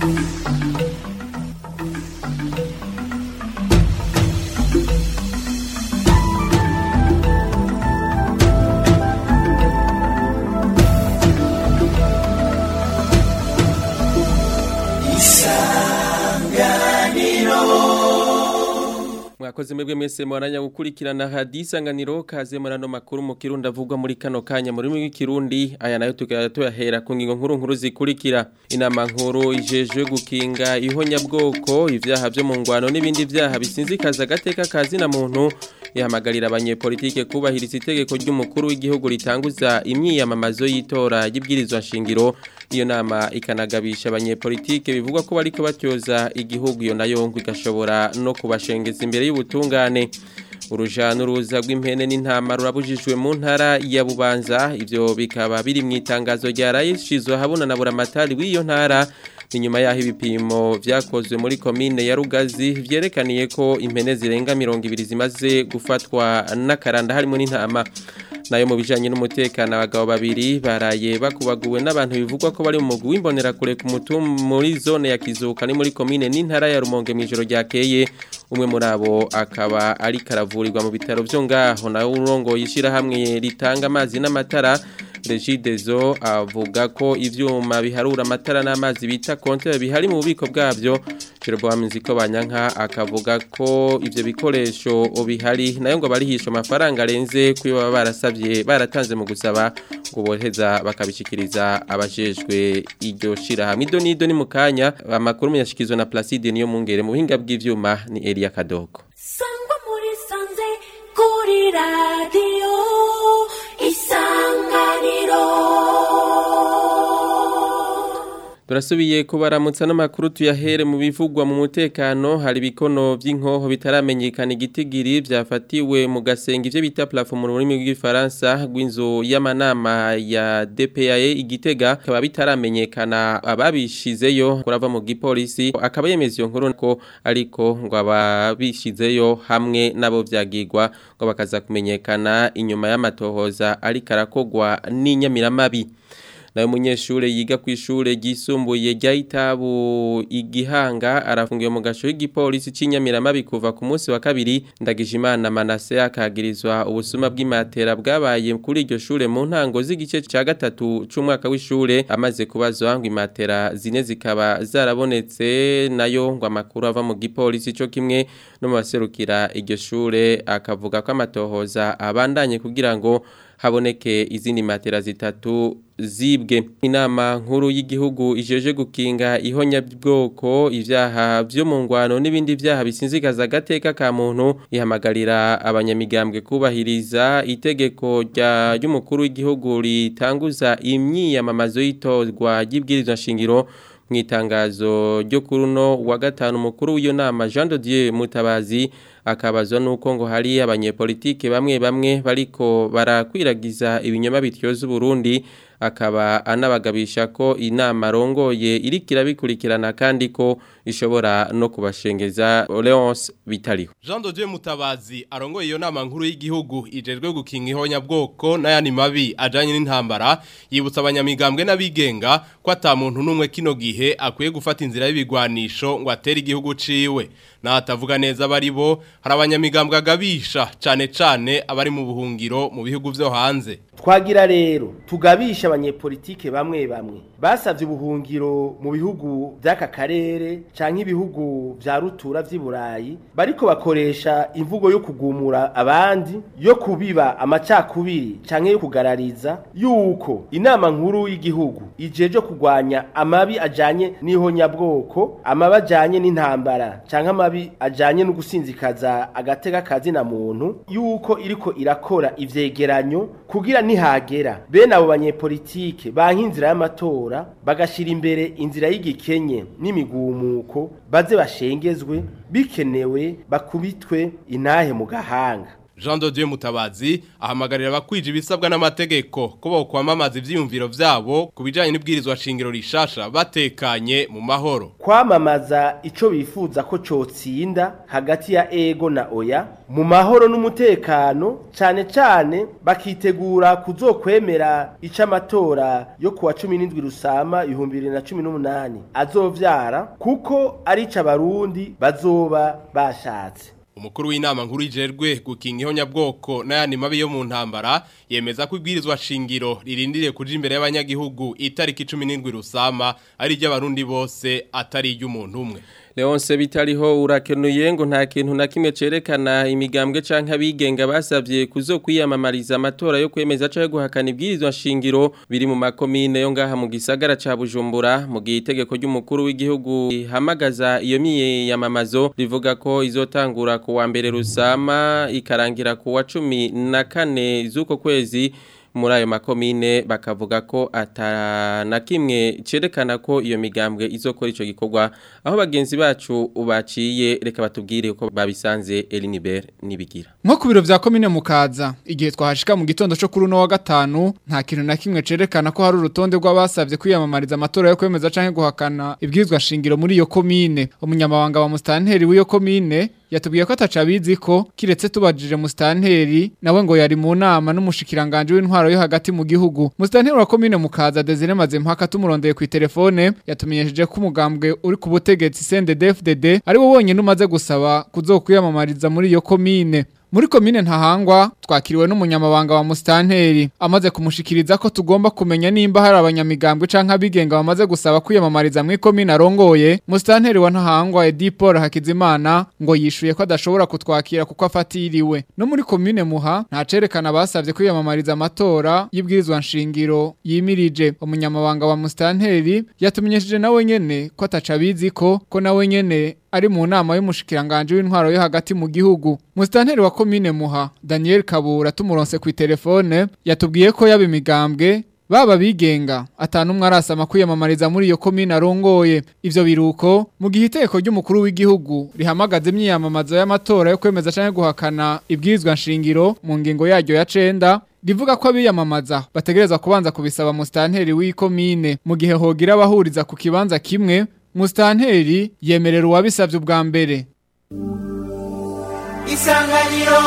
mwakoze mwebwe mwese mwaranya gukurikirana hadisanganiro kaze murano makuru mu kirundi avugwa muri kano kanya muri w'ikirundi aya nayo tugara tuyahera ku ngingo nkuru nkuru zikurikira inama nkuru ijejwe gukinga ihonyabwoko ivyaha vyo mu ngwano n'ibindi vyaha bisinzikaza agateka kazina muntu ihamagarira abanyepolitike kubahiriza itegeko ry'umukuru w'igihugu ritanguza imyiyamamazo y'itora y'ibwirizwa nshingiro iyo nama ikanagabisha abanyepolitike bivugwa ko bariko batyoza igihugu iyo nayo ngo igashobora no kubashengeza imbere y'ubutungane uruja n'uruza rw'impene n'intama rurabujijwe mu ntara ya bubanza ivyo bikaba biri mu itangazo rya rayishizwe habona na buramatari w'iyo ntara inyuma yaho ibipimo vyakozwe muri komine ya Rugazi vyerekaniye ko impene zirenga 200 zimaze gufatwa n'akaranda harimo n'intama nayo mu bijanye n'umutekano abagabo babiri baraye bakubaguwe n'abantu bivugwa ko bari mu mugwi w'imbonera kure ku mutum muri zone ya Kizuka ni muri komine n'intara ya Rumonge mu ijoro ryakeye umwe muri abo akaba ari karavurirwa mu bitaro vyo ngaho nawe urongo yishira hamwe ritanga amazi n'amatara Regidezo avuga ko ivyuma biharura amatara n'amazi bita konte bihari mu bubiko bwavyo Jeroboam Nziko Banyanka akavuga ko ivyo bikoresho bihari nayo ngo barihisha amafaranga arenze kuyo baba barasavye baratanze mu gusaba ngo boheza bakabishikiriza abajejwe iryo shira hamwe ido nido ni mukanya amakuru yashikizwe na Placide niyo mungere mu buhinga bw'ivyuma ni Elia Kadogo Sangwa muri sanze kuri radio Turasubiye kubaramutsa n'amakuru tuyahere mu bivugwa mu mutekano hari bikono by'inkoho bitaramenyekana igitigiri byafatiwe mu gasenga ivyo bita platform mu rurimi rw'ifaransa rw'inzu y'amanama ya DPAE igitega kaba bitaramenyekana ababishizeyo kurava mu gipolisi akaba yemeza iyo nkuru ko ariko ngo ababishizeyo hamwe nabo vyagirwa ngo bakaza kumenyekana inyuma y'amatohoza ariko arakogwa n'inyamiramabi nayo munyeshure yiga ku ishure ryisumbuye rya Itabu igihanga arafungiwe mu gasho y'igipolisi c'inyamiramabi kuva ku munsi wa kabiri ndagijimana Manase akagirizwa ubusuma bw'imatera bwabaye kuri iryo shure mu ntango z'igice ca gatatu c'umwaka w'ishure amaze kubazwa ngo imatera zine zikaba zarabonetse nayo ngo amakuru ava mu gipolisi co kimwe no mu baserukira iryo shure akavuga ko amatohoza abandanye kugira ngo haboneke izindi matera zitatu zibwe inama nkuru y'igihugu ijeje gukinga ihonyabwoko ivyaha vyo mu ngwano n'ibindi vyaha bisinzikaza agateka ka muntu ihamagarira abanyamigambwe kubahiriza itegeko rya ry'umukuru w'igihugu ritanguza imyiyamamazo y'itorwa ry'ibwirizwa nshingiro mu itangazo ryo kuri uno wa gatanu umukuru w'iyo nama Jean de Dieu Mutabazi akabazwa nuko ngo hari abanyepolitike bamwe bamwe bariko barakwiragiza ibinyoma bityoza Burundi akaba anabagabisha ko inama rongoye irikira bikurikirana kandi ko ishobora no kubashengeza Leonce bitariho Jean de Dieu Mutabazi arongoye iyo nama nkuru y'igihugu ijejwe gukinga ihonyabwoko n'ayandi mabi ajanye n'intambara yibutsa abanyamigambwe n'abigenga ko ata muntu n'umwe kino gihe akwiye gufata inzira y'ibigwanisho ngo atere igihugu ciwe n'atavuga neza bari bo hari abanyamigambwe agabisha cane cane abari mu buhungiro mu bihugu vyo hanze twagira rero tugabisha abanyepolitike bamwe bamwe basavye ubuhungiro mu bihugu vy'aka karere canke ibihugu vya rutura vy'i Burayi bariko bakoresha imvugo yo kugumura abandi yo kubiba amacakubiri canke yo kugarariza yuko inama nkuru y'igihugu ijeje kugwanya amabi ajanye n'ihonyabwoko amabi ajanye n'intambara canke amabi ajanye no gusinzikaza agateka kazina muntu yuko iriko irakora ivyegeranyo kugira nihagera bene abo banyepolitike banka inzira y'amatora bagashira imbere inzira y'igikenye n'imigumuko baze bashengezwe bikenewe bakubitwe inahe mu gahanga Jean de Dieu Mutabazi ahamagarira abakwije ibisabwa n'amategeko ko bokwamamaza ivyiyumviro vyabo kubijanye n'ibwirizwa shingiro rishasha batekanye mu mahoro kwamamaza ico bifuza ko cotsinda hagati ya ego na oya mu mahoro n'umutekano cane cane bakitegura kuzokwemera ico amatora yo kuwa 17 rusama 2018 azovyara kuko ari ico abarundi bazoba bashatse Umukuru w'inama nkuru ijerwe gukinga ihonyabwoko n'ayandi mabi yo mu ntambara yemeza ko ibwirizwa shingiro ririndiriye kuja imbere y'abanyagihugu itariki 17 rusama ari ry'abarundi bose atari iry'umuntu umwe Leonce bitariho urakenuye ngo nta kintu na kimwe cerekana imigambwe canke abigenga basavye kuzokwiyamamariza amatora yo kwemeza canke guhakana ibwirizwa shingiro biri mu makomine yo ngaha mu gisagara ca Bujumbura mu gihe itegeko ry'umukuru w'igihugu ihamagaza iyo miyamamazo rivuga ko izotangura ku wa mbere rusama ikarangira ku wa cumi na kane z'uko kwezi muri ayo makomine bakavuga ko atana kimwe cerekana ko iyo migambwe izokora ico gikorwa aho bagenzi bacu baciye reka batubwire uko babisanze Eliniber nibigira nko ku biro vya komine mukaza igihe twahashika mu gitondo cyo kuri uno wa gatanu nta kintu na kimwe cerekana ko hari urutonde rw'abasavye kwiyamamariza amatora yo kwemeza canke guhakana ibwirizwa shingiro muri iyo komine umunyamabanga wa mustanteri w'iyo komine yatubwiye ko atacabizi ko kiretse tubajije mustanteri nawe ngo yari mu nama n'umushikiranganje w'intwaro yo hagati mu gihugu mustanteri wa komine mukaza Desire Mazempaka tumurondeye ku telefone yatumenyesheje ko umugambwe uri ku butegetsi CNDD-FDD ari wo wonyene umaze gusaba kuzokwiyamamariza muri iyo komine muri komine ntahangwa twakiriwe n'umunyamabanga wa mustanteri amaze kumushikiriza ko tugomba kumenya nimba hari abanyamigambwe canke abigenga bamaze gusaba kwiyamamariza muri komine arongoye mustanteri wa ntahangwa Edi Paul Hakizimana ngo yishuye ko adashobora kutwakira kuko afatiriwe no muri komine muha nta cerekana basavye kwiyamamariza amatora y'ibwirizwa nshingiro yimirije umunyamabanga wa mustanteri yatumenyesheje nawe nyene ko atacabizi ko ko nawe nyene ari mu nama y'umushikiranganje w'intwaro yo hagati mu gihugu mustanteri wa komine muha Daniel Kabura tumuronse ku telefone yatubwiye ko yaba imigambwe baba bigenga atanumwe arasama kwiyamamariza muri iyo komine arongoye ivyo biruko mu gihe iteko ry'umukuru w'igihugu rihamagaza imyiyamamazo y'amatora yo kwemeza canke guhakana ibwirizwa nshingiro mu ngingo yaryo ya cenda rivuga ko abiyamamaza bategereza kubanza kubisaba mustanteri w'ikomine mu gihe hogira abahuriza ku kibanza kimwe mustanteri yemerera uwabisavye ubwa mbere isanganiro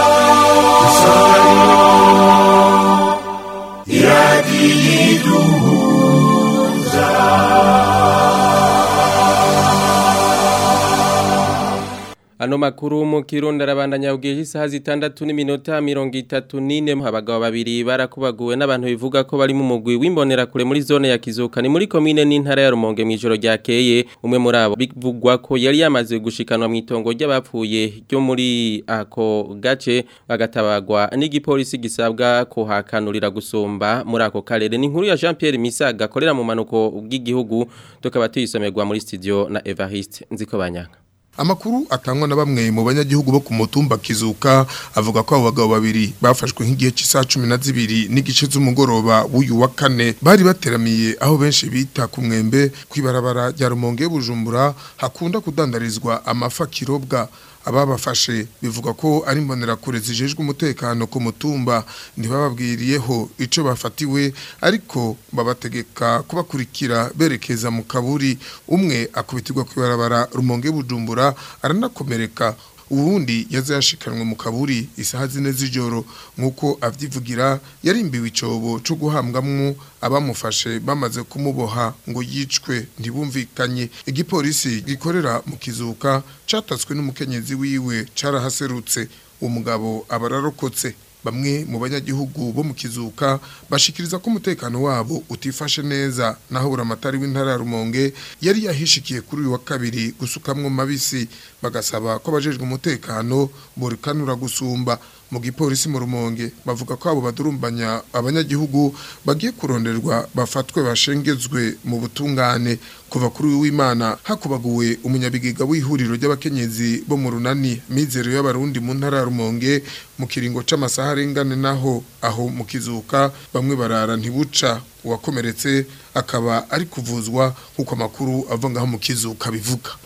Ano makuru mu kirundi arabandanya ubwiye isaha zitandatu n'iminota mirongo itatu n'ine abagabo babiri barakubaguwe n'abantu bivuga ko bari mu mugwi w'imbonera kure muri zone ya Kizuka ni muri komine n'intara ya Rumonge mu ijoro ryakeye umwe muri abo bivugwa ko yari yamaze gushikanwa mu itongo ry'abapfuye ryo muri ako gace bagatabagwa n'igipolisi gisabwa kuhakanurira gusumba muri ako karere ni inkuru ya Jean Pierre Misaga akorera mu manuko bw'igihugu tukaba tuyisomerwa muri studio na Evariste Nziko Banyanga Amakuru atangwa na bamwe mu banyagihugu bo ku mutumba kizuka avuga ko abo bagabo babiri bafashwe nk'igihe cy'isaha 12 n'igice z'umugoroba w'uyu wa kane bari bateramiye aho benshi bita ku mwembe kwibarabara rya Rumonge Bujumbura hakunda kudandarizwa amafa kirobwa ababafashe bivuga ko ari mbonera kure zijejwe umutekano ku mutumba ntibababwiriyeho ico bafatiwe ariko babategeka kubakurikira berekeza mu kaburi umwe akubitirwa kwibarabara rumonge bujumbura aranakomereka uwundi yaza yashikanwe mu kaburi isaha zine z'ijoro nk'uko avyivugira yarimbiwe icobo co guhambwamwo abamufashe bamaze kumuboha ngo yicwe ntibumvikanye igipolisi gikorera mu kizuka catatswe n'umukenyezi wiwe carahaserutse umugabo abararokotse bamwe mu banyagihugu bo mu kizuka bashikiriza ko umutekano wabo utifashe neza naho buramatari w'intara ya Rumonge yari yahishikiye kuri uyu wa kabiri gusukamwo mabisi bagasaba ko abajejwe umutekano burikanura gusumba mu gipolisi mu Rumonge bavuga ko abo badurumbanya abanyagihugu bagiye kuronderwa bafatwe bashengezwe mu butungane kuva kuri uyu w'Imana hakubaguwe umunyabigiga w'ihuriro ry'abakenyezi bo mu runani mizero y'abarundi mu ntara ya Rumonge mu kiringo c'amasaha arengane naho aho mu kizuka bamwe barara ntibuca uwakomeretse akaba ari kuvuzwa kuko amakuru ava ngaho mu kizuka bivuga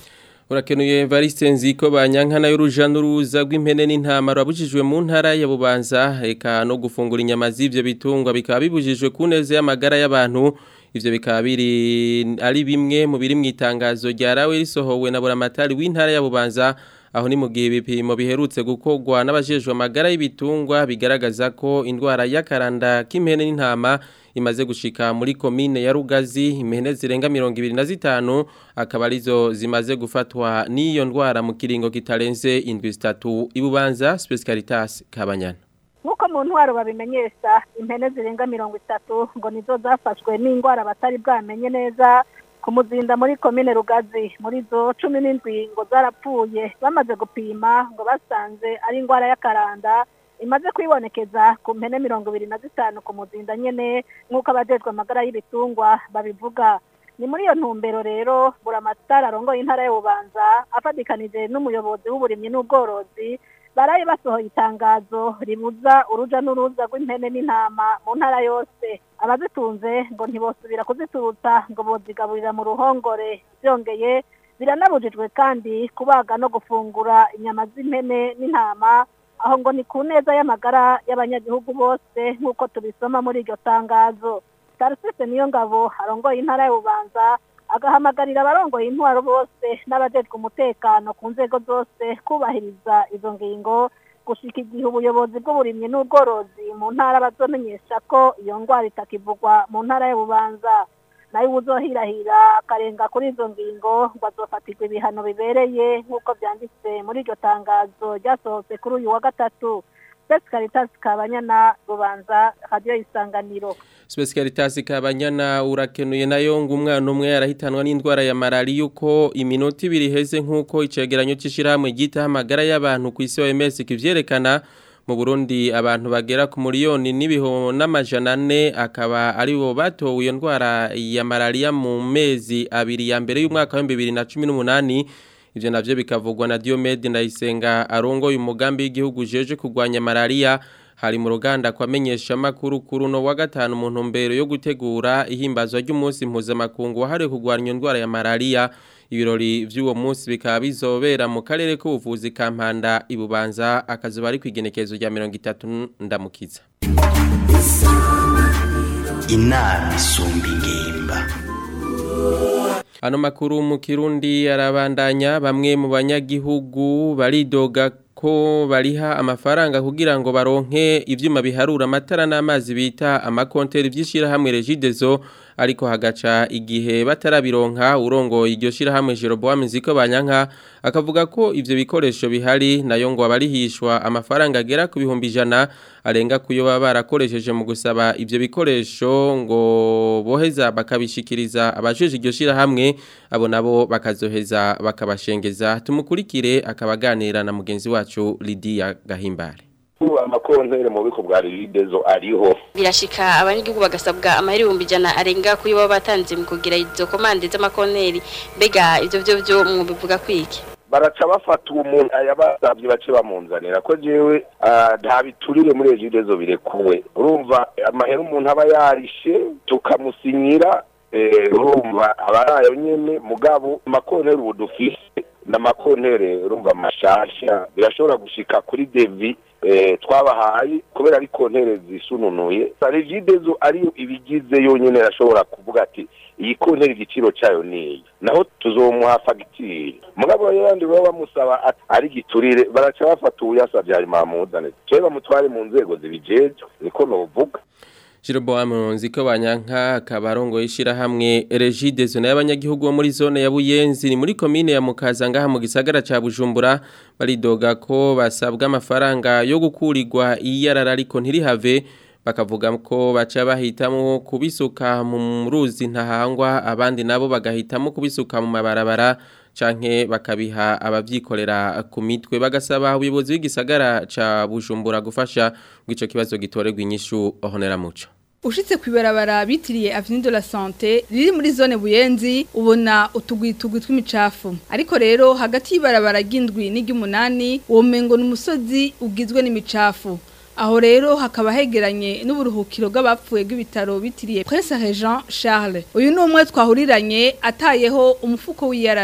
Urakenuye Evariste Nziko banyankana y'uruja n'uruza rw'impene n'intama rwabujijwe mu ntara ya Bubanza eka no gufungura inyama z'ivyo bitungwa bikaba bibujijwe ku neza y'amagara y'abantu ivyo bikaba biri ari bimwe mu biri mu itangazo ryarawe risohowe na buramatari w'intara ya Bubanza aho ni mu gihe ibipimo biherutse gukorwa n'abajejwe amagara y'ibitungwa bigaragaza ko indwara y'akaranda k'impene n'intama imaze gushika muri komine ya Rugazi impene zirenga 25 akaba arizo zimaze gufatwa n'iyo ndwara mu kiringo kitarenze indwi zitatu ibubanza Specialitas Kabanyana nk'uko mu ntwaro babimenyesha impene zirenga mirongo itatu ngo nizo zafashwe n'indwara batari bwamenye neza ku muzinda muri komine rugazi muri zo cumi n'indwi ngo zarapfuye bamaze gupima ngo basanze ari indwara y'akaranda imaze kwibonekeza ku mpene mirongo ibiri na zitanu ku muzinda nyene nk'uko abajejwe amagara y'ibitungwa babivuga ni muri iyo ntumbero rero buramatari arongoye intara y'ububanza afatikanije n'umuyobozi w'uburimyi n'ubworozi baraye basohoye itangazo ribuza uruja n'uruza rw'impene n'intama mu ntara yose abazitunze ngo ntibosubira kuziturutsa ngo bozigaburira mu ruhongore byongeye biranabujijwe kandi kubaga no gufungura inyama z'impene n'intama aho ngo ni ku neza y'amagara y'abanyagihugu bose nk'uko tubisoma muri iryo tangazo tarisise niyo ngabo arongoye intara y'ububanza agahamagarira abarongoye intwaro bose n'abajejwe umutekano ku nzego zose kubahiriza izo ngingo gushika igihe ubuyobozi bw'uburimyi n'ubworozi mu ntara bazomenyesha ko iyo ndwara itakivugwa mu ntara y'ububanza nayo uzohirahira akarenga kuri izo ngingo ngo azofatirwa ibihano bibereye nk'uko byanditse muri iryo tangazo ryasohotse kuri uyu wa gatatu Spes Caritas Kabanyana Rubanza Radio Isanganiro Specialitas Kabanyana urakenuye nayo ngo umwana umwe yarahitanwa n'indwara ya malaria uko iminota ibiri heze nkuko icegeranyo c'ishiramwe gita amagara y'abantu ku isi OMS kivyerekana mu Burundi abantu bagera ku miliyoni n'ibiho n'amajana ane akaba ari bo batowe iyo ndwara ya malaria mu mezi abiri ya mbere y'umwaka wa 2018 ivyo navyo bikavugwa na Diomede Ndayisenga arongoye umugambi w'igihugu jeje kurwanya malaria hari mu ruganda kwamenyesha makuru kuri no wa gatanu mu ntumbero yo gutegura ihimbazwa ry'umunsi mpuzamakungu wahariwe kurwanya indwara ya malaria ibirori vy'uwo munsi bikaba bizobera mu karere k'ubuvuzi ka Mpanda ibubanza akazuba ari kwigenekezo rya 30 ndamukiza inama isumba ingimba Ano makuru mu Kirundi arabandanya bamwe mu banyagihugu baridoga ko bariha amafaranga kugira ngo baronke ivyuma biharura amatara n'amazi bita amakonteri vy'ishira hamwe Regideso ariko hagaca igihe batarabironka urongoye iryo shira hamwe Jeroboam Nziko banyanka akavuga ko ivyo bikoresho bihari nayo ngo abarihishwa amafaranga agera ku bihumbi ijana arenga kuyo baba barakoresheje mu gusaba ivyo bikoresho ngo boheza bakabishikiriza abajeje iryo shira hamwe abo nabo bakazoheza bakabashengeza tumukurikire akabaganira na mugenzi wacu Lydia Gahimbare amakontere mu biko bwa ridezo ariho birashika abanyagihugu bagasabwa amahera ibihumbi ijana arenga kuyo baba batanze mu kugira izo komande z'amakonteri mbega ivyo vyo vyo mubivuga kwiki baraca bafata uwo muntu ayabasavye bace bamunzanira ko jewe nta biturire muri ejidezo birekuwe urumva amahera umuntu aba yarishe tukamusinyira urumva abarayo nyene mugabo amakonteri ubu dufise n'amakontere urumva mashasha birashobora gushika kuri devi twabahaye kubera ari kontere zisununuye regidezo ariyo ibigize yonyine irashobora kuvuga ati iyi kontere igiciro cyayo niyi naho tuzomuha fagitire mugabo yandi baba bamusaba ari giturire baraca bafata uyasabye hanyuma bamuzane twe bamutware mu nzego zibijejwe niko novuga Jeroboam Nziko banyanka akabarongo yishira hamwe Regidezo n'abanyagihugu bo muri zone ya Buyenzi ni muri commune ya Mukaza ngaha mu gisagara ca Bujumbura baridoga ko basabwa amafaranga yo gukurirwa iyarara ariko ntirihave bakavuga ko baca bahitamo kubisuka mu ruzi ntahangwa abandi nabo bagahitamo kubisuka mu mabarabara canke bakabiha abavyikorera ku mitwe bagasaba ubuyobozi bw'igisagara ca Bujumbura gufasha bw'ico kibazo gitorerwa inyishu ohonera muco Ushitse kwibarabara bitiriye Avenue de la Santé riri muri zone Buyenzi ubona utugwitugwi tw'imicafu ariko rero hagati y'ibarabara ry'indwi n'iry'umunani uwo mengo n'umusozi ugizwe n'imicafu aho rero hakaba hegeranye n'uburuhukiro bw'abapfuye bw'ibitaro bitiriye Prince Regent Charles uyu ni umwe twahuriranye atayeho umufuko w'iyarara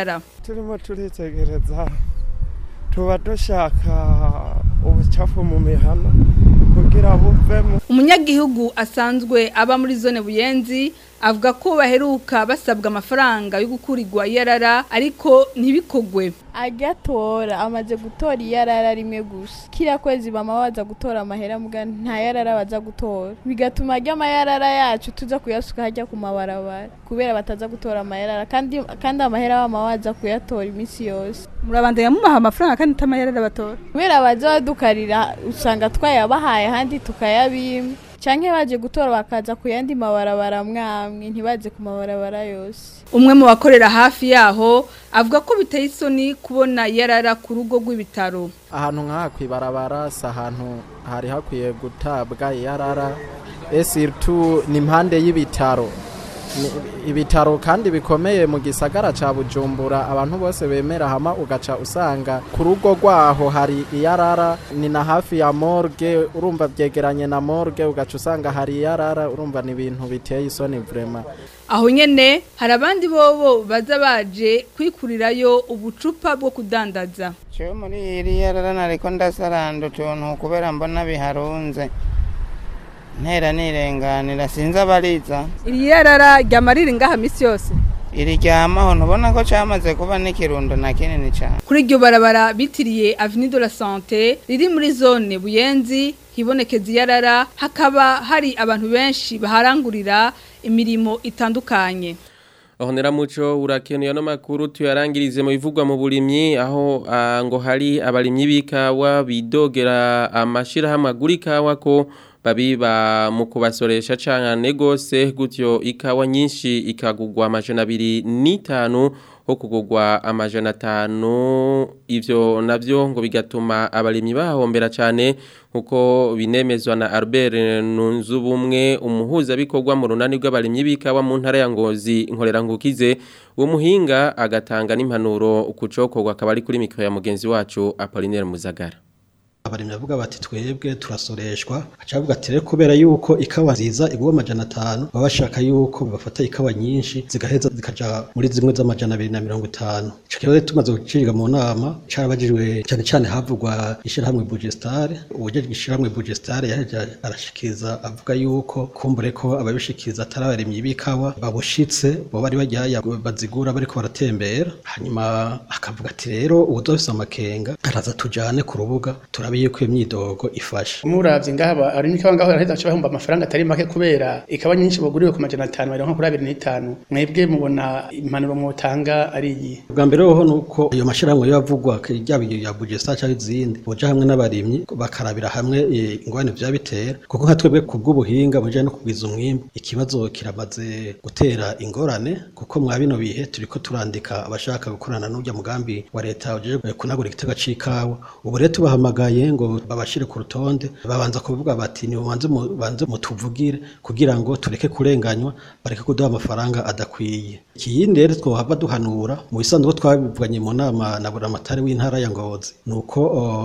turimo turitegereza tuba dushaka ubucafu mu mihana kugira buvemo umunyagihugu asanzwe aba muri zone buyenzi avuga ko baheruka basabwa amafaranga yo gukurirwa iyarara ariko ntibikogwe agatora amaze gutora iyarara rimwe gusa kiriya kwezi bama baza gutora amahera muga nta yarara baza gutora bigatuma ajya amayarara yacu tuza kuyasuka hajya ku mabarabara kubera bataza gutora amayarara kandi kandi amahera bama baza kuyatora iminsi yose murabandanya mubaha amafaranga kandi atamayarara batora kubera baza badukarira usanga twayabahaye ahandi tukayabima canke baje gutora bakaza ku yandi mabarabara mwamwe ntibaze ku mabarabara yose umwe mu bakorera hafi yaho avuga ko biteye isoni kubona yarara ku rugo rw'ibitaro ahantu nk'aha kwibarabara si ahantu hari hakwiye gutabwa yarara esiritu ni impande y'ibitaro ibitaro kandi bikomeye mu gisagara ca bujumbura abantu bose bemera hama ugaca usanga ku rugo rwaho hari iyarara ni na hafi ya morgue urumva byegeranye na morgue ugaca usanga hari iyarara urumva ni ibintu biteye isoni vrema aho nyene hari abandi bobo baza baje kwikurirayo ubucupa bwo kudandaza cyo muri iri yarara nariko ndasaranda utuntu kubera mbona biharunze ntera nirenganira sinzi abariza iri yarara ryama riri ngaha misi yose iri ryamaho ntubona ko cyamaze kuba n'ikirundo na kinini cyane kuri iryo barabara bitiriye avenue de la santé riri muri zone buyenzi hibonekeza iyarara hakaba hari abantu benshi baharangurira imirimo itandukanye Ahonera muco urakenuye no makuru tuyarangirize mu bivugwa mu burimyi aho ah, ngo hari abarimyi bikawa bidogera amashira hamwe agurikawa ko babiba mu kubasoresha cyane gose gutyo ikawa nyinshi ikagugwa amajana abiri n'itanu ho kugugwa amajana atanu ivyo navyo ngo bigatuma abarimyi bahombera cyane nkuko binemezwa na Albert Nunzubumwe umuhuza bikorwa mu runani rw'abarimyi bikawa mu ntara ya Ngozi inkorera ngukize uwo muhinga agatanga n'impanuro kucokorwa akaba ari kuri mikro ya mugenzi wacu Apollinaire Muzagara abarimyi bavuga bati twebwe turasoreshwa aca bavuga ati rero kubera yuko ikawa nziza igwa amajana atanu baba bashaka yuko bafata ikawa nyinshi zigaheza zikaja muri zimwe z'amajana abiri na mirongo itanu ico kibazo tumaze guciriga mu nama carabajijwe cyane cyane havugwa ishirahamwe Bugestare uwujejwe ishirahamwe Bugestare yaje arashikiriza avuga yuko kumbure ko ababishikiriza atari abarimyi b'ikawa babushitse bo bari bajyaya bazigura bariko baratembera hanyuma akavuga ati rero uwuzofise amakenga araza tujane ku rubuga turabe yuko iyo myidogo ifasha muravye ngaha ari nikawa ngaho araheza aca bahomba amafaranga atari make kubera ikawa nyinshi baguriwe ku majana atanu baronka kuri abiri n'itanu mwebwe mubona impanuro mwotanga ari iyi bwa mbere hoho nuko iyo mashirahamwe yavugwa ryaba ya Bugesta cyangwa izindi boja hamwe n'abarimyi bakarabira hamwe ingwane vya bitera kuko nka twebwe ku bw'ubuhinga buje no kugwiza umwimbu ikibazo kiramaze gutera ingorane kuko mwa bino bihe turiko turandika abashaka gukorana n'urya mugambi wa leta uje kunagura igitega c'ikawa ubu rero tubahamagaye ngo babashire ku rutonde babanza kuvuga bati ni banze banze mutuvugire kugira ngo tureke kurenganywa bareke kuduha amafaranga adakwiye ikindi rero twohava duhanura mu bisanzwe twabivuganye mu nama na buramatari w'intara ya Ngozi nuko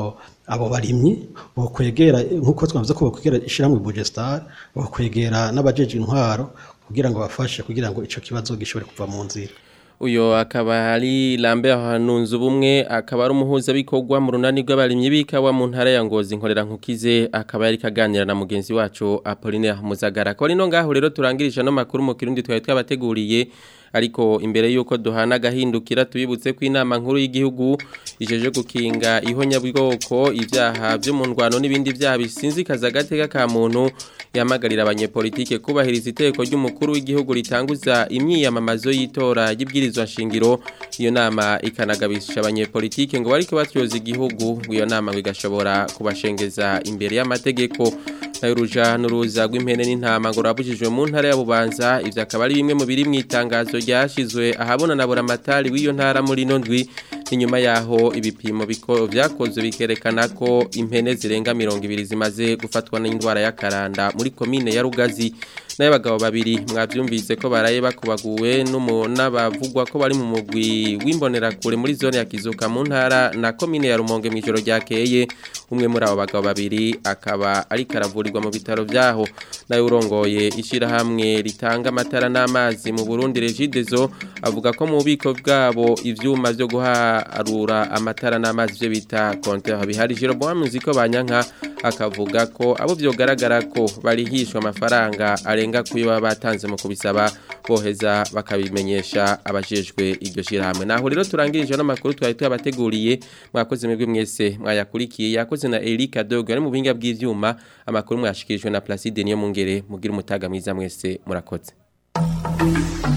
abo barimyi bokwegera nkuko twavuze ko bokwegera ishiramwe Bugestar bokwegera n'abajeje intwaro kugira ngo bafashe kugira ngo ico kibazo gishobore kuva mu nzira uyo akaba ari Lambert Hanunze ubumwe akaba ari umuhuza bikorwa mu runani rw'abarimyi bikawa mu ntara ya Ngozi nkorera nkukize akaba yari kaganira na mugenzi wacu Apollinaire Muzagara ko rino ngaho rero turangirije no makuru mu kirundi twari twabateguriye ariko imbere yuko duhana gahindukira tubibutse ko inama nkuru y'igihugu ijeje gukinga ihonyabwoko ibyaha byo mu ndwano n'ibindi byaha bisinzikaza agateka ka muntu yamagarira abanyepolitike kubahiriza iteko ry'umukuru w'igihugu ritanguza imyiyamamazo y'itora y'ibwirizwa nshingiro iyo nama ikanagabisha abanyepolitike ngo bariko batyoza igihugu iyo nama igashobora kubashengeza imbere y'amategeko nayo ruja n'uruza rw'impene n'intama ngo rabujijwe mu ntara ya Bubanza ivyo akaba ari bimwe mu biri mu itangazo ryashizwe ahabona na buramatari w'iyo ntara muri ino ndwi inyuma yaho ibipimo biko vyakozwe bikerekana ko impene zirenga 200 zimaze gufatwa n'indwara ya karanda muri komine ya Rugazi n'abagabo babiri mwavyumvise ko baraye bakubaguwe n'umuna bavugwa ko bari mu mugwi w'imbonera kure muri zone ya Kizuka mu ntara na commune ya Rumonge mu ijoro ryakeye umwe muri abo bagabo babiri akaba ari karavurirwa mu bitaro vyaho nayo urongoye ishira hamwe ritanga amatara n'amazi mu Burundi Regidezo avuga ko mu bubiko bwabo ivyuma byo guharura amatara n'amazi byo bita compteur bihari Jeroboam Muziko banyanka akavuga ko abo byogaragara ko barihishwa amafaranga arenga kuyo baba batanze mu kubisaba boheza bakabimenyesha abajejwe iryo shirahamwe naho rero turangirije n'amakuru twari tuyabateguriye mwakoze mwebwe mwese mwayakurikiye yakoze na Erika Dogo ari mu binga bw'ivyuma amakuru mwashikirijwe na Placide niyo mungere mugira umutaga mwiza mwese murakoze